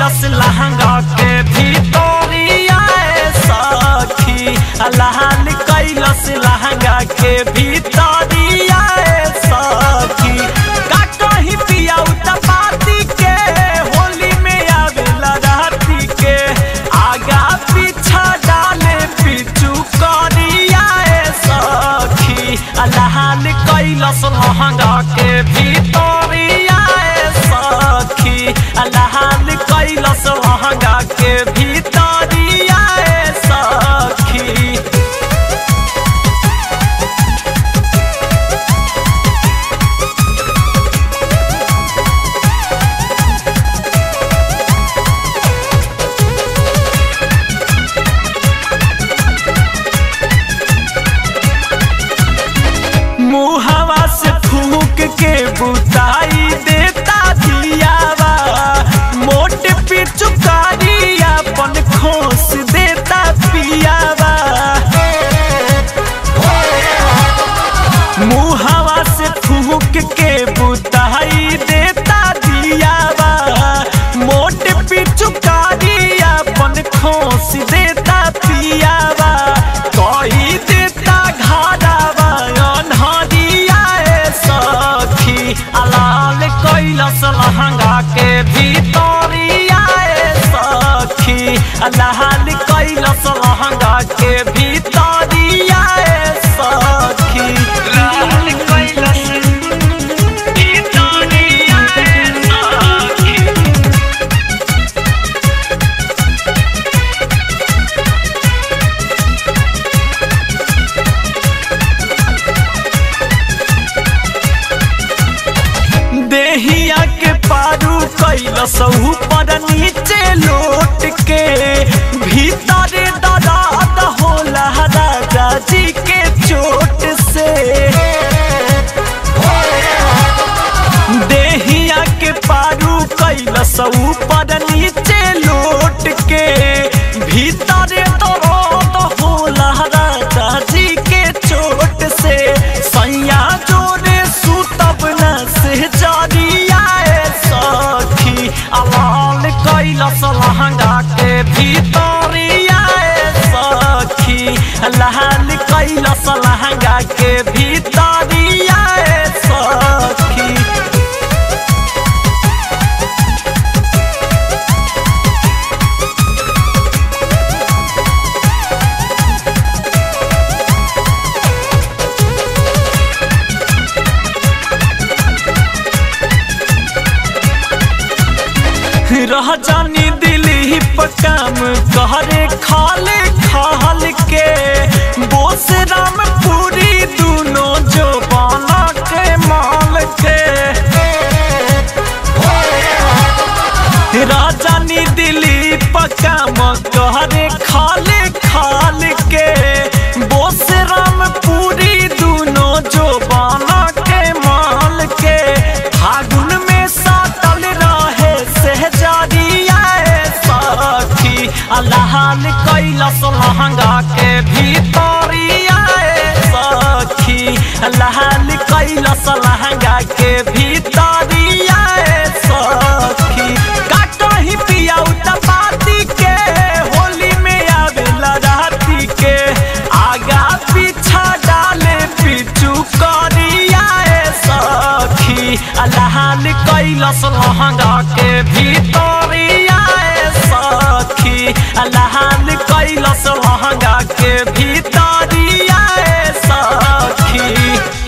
कैलस लहंगा के भीतरिया ए सखी लाल कैलस लहंगा के भीतरिया ए सखी का कहीं पिया उतपाती के होली में आवेला राती के आगा पीछा डाले पिचू करिया ए सखी लाल कैलस लहंगा के भीतरिया ए सखी लाल कैलस लहंगा के भीतरिया ए सखी मुहवा से फूक के बुताई देता दियावा मोट पिचुकारी अपन खोस देता पियावा मुहवा से फूक के बुताई देता दियावा मोट पिचुकारी अपन खोस देता पियावा कही देता घारावा अनहरिया ए सखी अलाल कैलस लहंगा के भीतरिया ए सखी लाल कैलस लहंगा के भीतरिया ए सखी लाल कैलस भीतरिया ए सखी देहिया के पारू कैलस ऊपर नीचे लोट के भीतर दराद होला राजा जी के चोट से देहिया के पारू कैलस ऊपर नीचे लोट के भीतर दराद होला राजा जी के चोट से सैया जोरे सुतब न से जरिया ए सखी अलाल कैलस लहंगा के भीतरिया ए सखी लाल कैलस लहंगा के भीतरिया ए सखी रह जानी दिली काम कहरे खाले खाल के बोस राम पूरी दोनों जो बाना के माल के राजानी दिली काम कहरे खाले खाल के बोस राम पूरी दोनों जो बाना के माल के फागुन में सातल रहे सहजरिया ए सखी अल्लाहन कैलस लहंगा के भीतरिया ए सखी अल्लाहन कैलस लहंगा के भीतरिया ए सखी काटही पिया उतपाती के होली में आवेला राती के आगा पीछा डाले पिचू करिया ए सखी अल्लाहन कैलस लहंगा के भीतरिया ए सखी अल्लाहन कैलस लहंगा के भीतरिया ए सखी